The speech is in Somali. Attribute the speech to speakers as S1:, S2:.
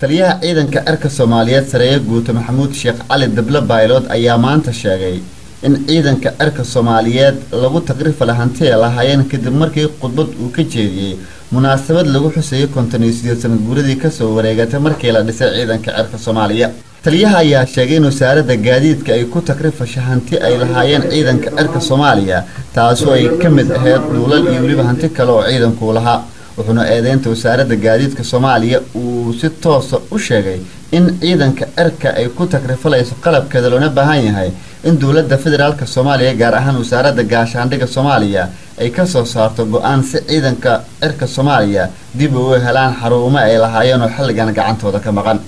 S1: taliyaha ciidanka cirka soomaaliyeed sareeye guuto maxamuud sheekh cali dable baylood ayaa maanta sheegay in ciidanka cirka soomaaliyeed lagu takrifala hanti ay lahaayeen kadib markii khudbad uu ka jeediyey munaasabad lagu xusayay konton iyo sideed sanad guuradii kasoo wareegatay markii la dhisay ciidanka cirka soomaaliya taliyaha ayaa sheegay in wasaaradda gaadiidka ay ku takrifasha hanti ay lahaayeen ciidanka cirka soomaaliya taasoo ay ka mid ahayd dhuulal iyo weliba hanti kale oo ciidanku lahaa wuxuuna eedeynta wasaaradda gaadiidka soomaaliya uu si toosa u sheegay in ciidanka cirka ay ku takrifalayso qalabkeeda loona baahan yahay in dowladda federaalk soomaaliya gaar ahaan wasaaradda gaashaandhigga soomaaliya ay kasoo saarto go-aan si ciidanka cirka soomaaliya dib ugu helaan xaruumo ay lahaayeen oo xilligan gacantooda ka maqan